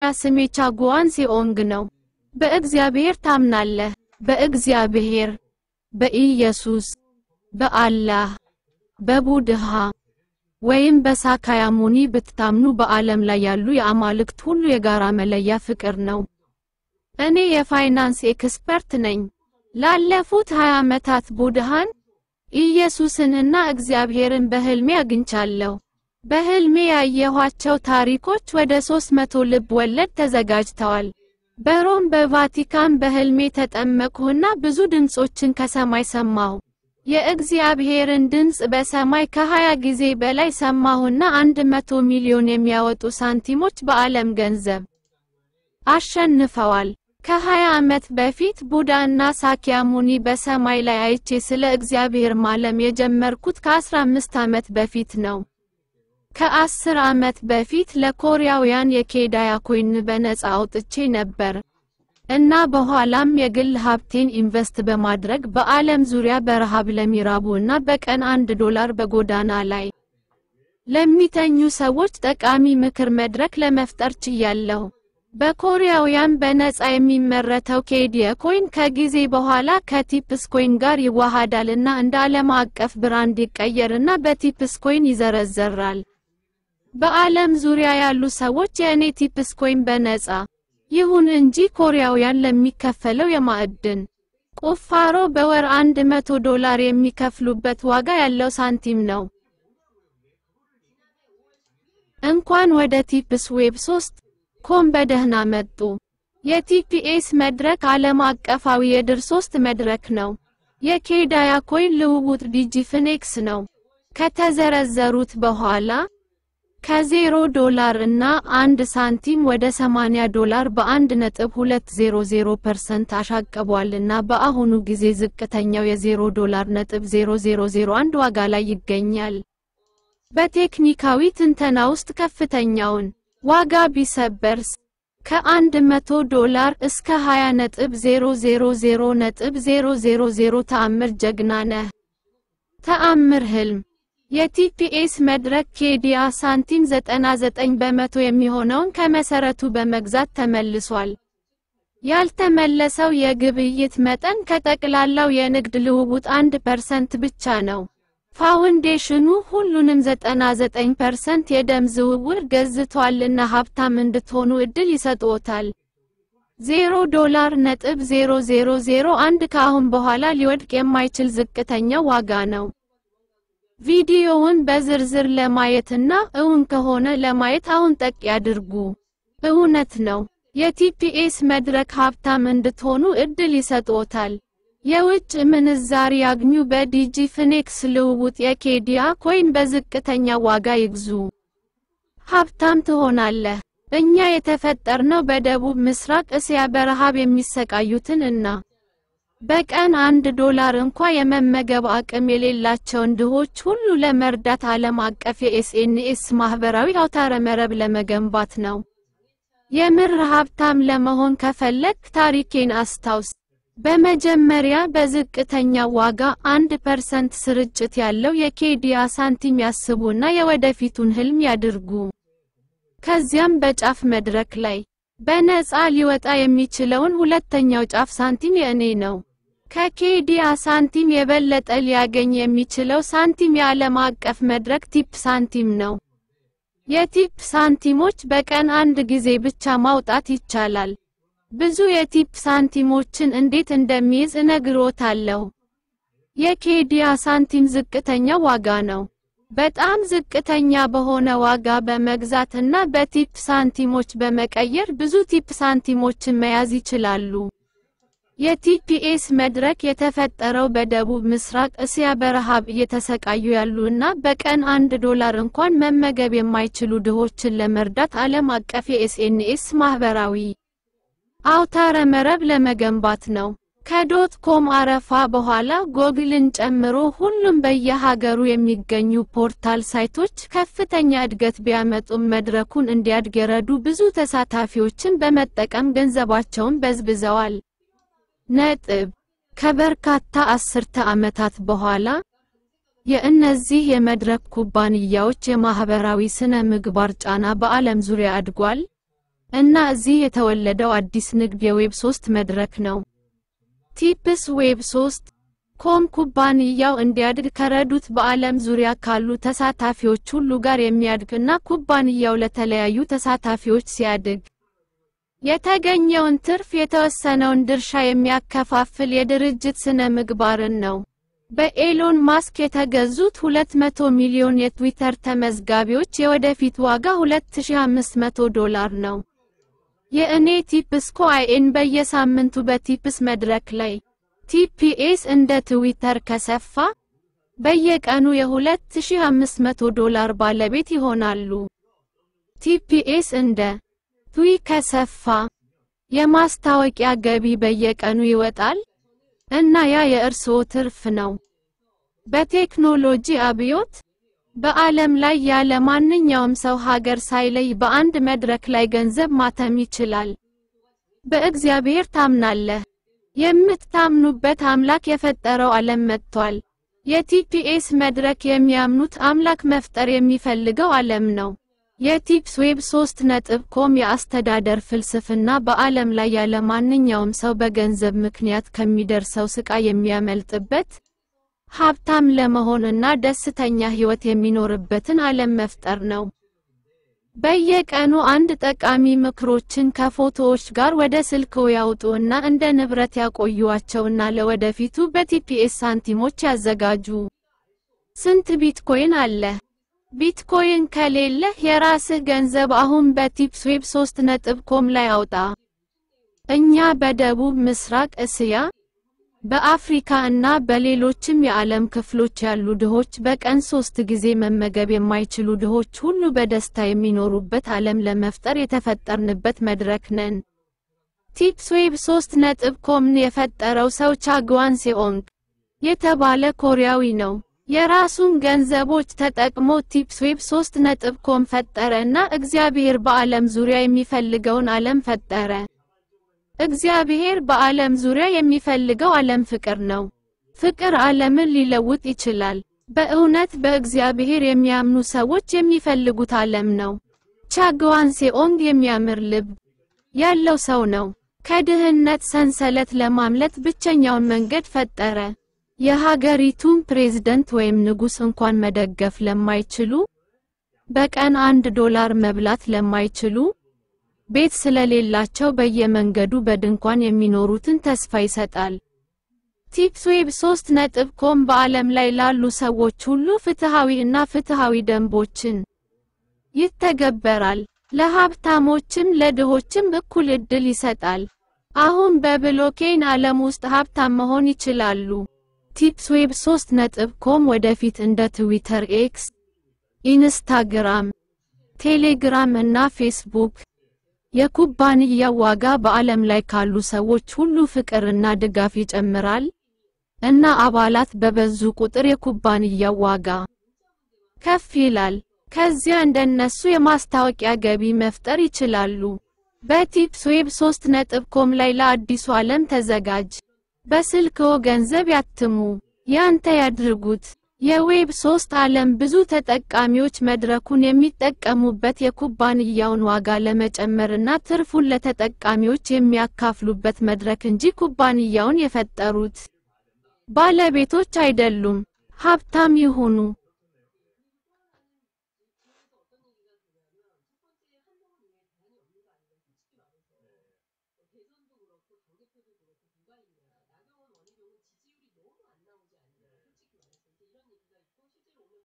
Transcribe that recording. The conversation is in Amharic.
ስሜ ቻጉዋን ሴኦንግ ነው። በእግዚአብሔር ታምናለህ? በእግዚአብሔር፣ በኢየሱስ፣ በአላህ፣ በቡድሃ ወይም በሳካያሙኒ ብትታምኑ በዓለም ላይ ያሉ የአማልክት ሁሉ የጋራ መለያ ፍቅር ነው። እኔ የፋይናንስ ኤክስፐርት ነኝ። ላለፉት 20 ዓመታት ቡድሃን፣ ኢየሱስን እና እግዚአብሔርን በህልሜ አግኝቻለሁ። በህልሜ ያየኋቸው ታሪኮች ወደ 300 ልብ ወለድ ተዘጋጅተዋል። በሮም በቫቲካን በህልሜ ተጠመቅሁና ብዙ ድምጾችን ከሰማይ ሰማሁ። የእግዚአብሔርን ድምፅ በሰማይ ከ20 ጊዜ በላይ ሰማሁና 100 ሚሊዮን የሚያወጡ ሳንቲሞች በዓለም ገንዘብ አሸንፈዋል። ከ20 ዓመት በፊት ቡዳ እና ሳኪያሙኒ በሰማይ ላይ አይቼ ስለ እግዚአብሔር ማለም የጀመርኩት ከ15 ዓመት በፊት ነው። ከ10 ዓመት በፊት ለኮሪያውያን የኬዳያ ኮይን በነፃ አውጥቼ ነበር እና በኋላም የግል ሀብቴን ኢንቨስት በማድረግ በዓለም ዙሪያ በረሃብ ለሚራቡ እና በቀን አንድ ዶላር በጎዳና ላይ ለሚተኙ ሰዎች ጠቃሚ ምክር መድረክ ለመፍጠር ችያለሁ። በኮሪያውያን በነፃ የሚመረተው ኬዲየ ኮይን ከጊዜ በኋላ ከቲፕስ ኮይን ጋር ይዋሃዳልና እንደ ዓለም አቀፍ ብራንድ ይቀየርና በቲፕስ ኮይን ይዘረዘራል። በዓለም ዙሪያ ያሉ ሰዎች የእኔ ቲፕስ ኮይን በነፃ ይሁን እንጂ ኮሪያውያን ለሚከፈለው የማዕድን ቁፋሮ በወር 100 ዶላር የሚከፍሉበት ዋጋ ያለው ሳንቲም ነው። እንኳን ወደ ቲፕስ ዌብ 3 ኮም በደህና መጡ። የቲፒኤስ መድረክ ዓለም አቀፋዊ የድር 3 መድረክ ነው። የኬዳያ ኮይን ልውውጥ ዲጂፍኔክስ ነው። ከተዘረዘሩት በኋላ ከዜሮ ዶላር እና አንድ ሳንቲም ወደ 80 ዶላር በ1.200% አሻቅቧልና በአሁኑ ጊዜ ዝቅተኛው የ0 ዶላር ነጥብ 0001 ዋጋ ላይ ይገኛል። በቴክኒካዊ ትንተና ውስጥ ከፍተኛውን ዋጋ ቢሰበርስ ከ100 ዶላር እስከ 20.000.000 ተአምር ጀግና ነህ። ተአምር ህልም የቲፒኤስ መድረክ ኬዲያ ሳንቲም 99 በመቶ የሚሆነውን ከመሰረቱ በመግዛት ተመልሷል። ያልተመለሰው የግብይት መጠን ከጠቅላላው የንግድ ልውውጥ 1% ብቻ ነው። ፋውንዴሽኑ ሁሉንም 99% የደም ዝውውር ገዝቷልና ሀብታም እንድትሆኑ እድል ይሰጥዎታል። 0 ዶላር ነጥብ 0001 ከአሁን በኋላ ሊወድቅ የማይችል ዝቅተኛው ዋጋ ነው። ቪዲዮውን በዝርዝር ለማየትና እውን ከሆነ ለማየት አሁን ጠቅ ያድርጉ። እውነት ነው። የቲፒኤስ መድረክ ሀብታም እንድትሆኑ እድል ይሰጥዎታል። የውጭ ምንዛሪ ያግኙ። በዲጂ ፍኔክስ ልውውጥ የኬዲያ ኮይን በዝቅተኛ ዋጋ ይግዙ። ሀብታም ትሆናለህ። እኛ የተፈጠርነው በደቡብ ምስራቅ እስያ በረሃብ የሚሰቃዩትን እና በቀን አንድ ዶላር እንኳ የመመገብ አቅም የሌላቸውን ድሆች ሁሉ ለመርዳት ዓለም አቀፍ የኤስኤንኤስ ማህበራዊ አውታረ መረብ ለመገንባት ነው። የምር ሀብታም ለመሆን ከፈለግ ታሪኬን አስታውስ። በመጀመሪያ በዝቅተኛ ዋጋ አንድ ፐርሰንት ስርጭት ያለው የኬዲያ ሳንቲም ያስቡና የወደፊቱን ህልም ያድርጉ። ከዚያም በጫፍ መድረክ ላይ በነፃ ሊወጣ የሚችለውን ሁለተኛው ጫፍ ሳንቲም የእኔ ነው። ከኬዲያ ሳንቲም የበለጠ ሊያገኝ የሚችለው ሳንቲም የዓለም አቀፍ መድረክ ቲፕ ሳንቲም ነው። የቲፕ ሳንቲሞች በቀን አንድ ጊዜ ብቻ ማውጣት ይቻላል። ብዙ የቲፕ ሳንቲሞችን እንዴት እንደሚይዝ እነግሮታለሁ። የኬዲያ ሳንቲም ዝቅተኛ ዋጋ ነው። በጣም ዝቅተኛ በሆነ ዋጋ በመግዛት እና በቲፕ ሳንቲሞች በመቀየር ብዙ ቲፕ ሳንቲሞችን መያዝ ይችላሉ። የቲፒኤስ መድረክ የተፈጠረው በደቡብ ምስራቅ እስያ በረሃብ እየተሰቃዩ ያሉ እና በቀን አንድ ዶላር እንኳን መመገብ የማይችሉ ድሆችን ለመርዳት ዓለም አቀፍ የኤስኤንኤስ ማህበራዊ አውታረ መረብ ለመገንባት ነው። ከዶት ኮም አረፋ በኋላ ጎግልን ጨምሮ ሁሉም በየሀገሩ የሚገኙ ፖርታል ሳይቶች ከፍተኛ እድገት ቢያመጡም መድረኩን እንዲያድግ የረዱ ብዙ ተሳታፊዎችን በመጠቀም ገንዘባቸውን በዝብዘዋል። ነጥብ ከበርካታ አስርተ ዓመታት በኋላ የእነዚህ የመድረክ ኩባንያዎች የማህበራዊ ስነ ምግባር ጫና በዓለም ዙሪያ አድጓል። እና እዚህ የተወለደው አዲስ ንግድ የዌብ 3 መድረክ ነው። ቲፕስ ዌብ 3 ኮም ኩባንያው እንዲያድግ ከረዱት በዓለም ዙሪያ ካሉ ተሳታፊዎች ሁሉ ጋር የሚያድግ እና ኩባንያው ለተለያዩ ተሳታፊዎች ሲያድግ የተገኘውን ትርፍ የተወሰነውን ድርሻ የሚያከፋፍል የድርጅት ስነ ምግባርን ነው። በኤሎን ማስክ የተገዙት 200 ሚሊዮን የትዊተር ተመዝጋቢዎች የወደፊት ዋጋ 2500 ዶላር ነው። የእኔ ቲፕስ ኮይን በየሳምንቱ በቲፕስ መድረክ ላይ ቲፒኤስ እንደ ትዊተር ከሰፋ በየቀኑ የ2500 ዶላር ባለቤት ይሆናሉ። ቲፒኤስ እንደ ትዊ ከሰፋ የማስታወቂያ ገቢ በየቀኑ ይወጣል እና ያ የእርስዎ ትርፍ ነው። በቴክኖሎጂ አብዮት በዓለም ላይ ያለ ማንኛውም ሰው ሀገር ሳይለይ በአንድ መድረክ ላይ ገንዘብ ማተም ይችላል። በእግዚአብሔር ታምናለህ? የምትታምኑበት አምላክ የፈጠረው ዓለም መጥቷል። የቲፒኤስ መድረክ የሚያምኑት አምላክ መፍጠር የሚፈልገው ዓለም ነው። የቲፕስ ዌብ 3 ነጥብ ኮም የአስተዳደር ፍልስፍና በዓለም ላይ ያለ ማንኛውም ሰው በገንዘብ ምክንያት ከሚደርሰው ስቃይ የሚያመልጥበት፣ ሀብታም ለመሆን እና ደስተኛ ሕይወት የሚኖርበትን ዓለም መፍጠር ነው። በየቀኑ አንድ ጠቃሚ ምክሮችን ከፎቶዎች ጋር ወደ ስልክዎ ያውጡ እና እንደ ንብረት ያቆዩዋቸውና ለወደፊቱ በቲፒኤስ ሳንቲሞች ያዘጋጁ። ስንት ቢትኮይን አለህ? ቢትኮይን ከሌለህ የራስህ ገንዘብ አሁን በቲፕስ ዌብ 3 ነጥብ ኮም ላይ አውጣ። እኛ በደቡብ ምስራቅ እስያ፣ በአፍሪካ እና በሌሎችም የዓለም ክፍሎች ያሉ ድሆች በቀን ሶስት ጊዜ መመገብ የማይችሉ ድሆች ሁሉ በደስታ የሚኖሩበት ዓለም ለመፍጠር የተፈጠርንበት መድረክ ነን። ቲፕስ ዌብ 3 ነጥብ ኮምን የፈጠረው ሰው ቻግዋን ሴኦንግ የተባለ ኮሪያዊ ነው። የራሱን ገንዘቦች ተጠቅሞ ቲፕስ ዌብ 3 ነጥብ ኮም ፈጠረ እና እግዚአብሔር በዓለም ዙሪያ የሚፈልገውን ዓለም ፈጠረ። እግዚአብሔር በዓለም ዙሪያ የሚፈልገው ዓለም ፍቅር ነው። ፍቅር ዓለምን ሊለውጥ ይችላል። በእውነት በእግዚአብሔር የሚያምኑ ሰዎች የሚፈልጉት ዓለም ነው። ቻግዋን ሴኦንግ የሚያምር ልብ ያለው ሰው ነው። ከድህነት ሰንሰለት ለማምለጥ ብቸኛውን መንገድ ፈጠረ። የሀገሪቱን ፕሬዝደንት ወይም ንጉሥ እንኳን መደገፍ ለማይችሉ፣ በቀን አንድ ዶላር መብላት ለማይችሉ፣ ቤት ስለሌላቸው በየመንገዱ በድንኳን የሚኖሩትን ተስፋ ይሰጣል። ቲፕስ ዌብ 3 ነጥብ ኮም በዓለም ላይ ላሉ ሰዎች ሁሉ ፍትሃዊ እና ፍትሃዊ ደንቦችን ይተገበራል። ለሀብታሞችም ለድሆችም እኩል ዕድል ይሰጣል። አሁን በብሎኬን ዓለም ውስጥ ሀብታም መሆን ይችላሉ። ቲፕስ ዌብ 3 ነጥብ ኮም ወደፊት እንደ ትዊተር፣ ኤክስ፣ ኢንስታግራም፣ ቴሌግራም እና ፌስቡክ የኩባንያው ዋጋ በዓለም ላይ ካሉ ሰዎች ሁሉ ፍቅርና ድጋፍ ይጨምራል እና አባላት በበዙ ቁጥር የኩባንያው ዋጋ ከፍ ይላል። ከዚያ እንደነሱ የማስታወቂያ ገቢ መፍጠር ይችላሉ። በቲፕስ ዌብ 3 ነጥብ ኮም ላይ ለአዲሱ ዓለም ተዘጋጅ። በስልክዎ ገንዘብ ያትሙ፣ ያንተ ያድርጉት። የዌብ 3 ዓለም ብዙ ተጠቃሚዎች መድረኩን የሚጠቀሙበት የኩባንያውን ዋጋ ለመጨመርና ትርፉን ለተጠቃሚዎች የሚያካፍሉበት መድረክ እንጂ ኩባንያውን የፈጠሩት ባለቤቶች አይደሉም። ሀብታም ይሁኑ።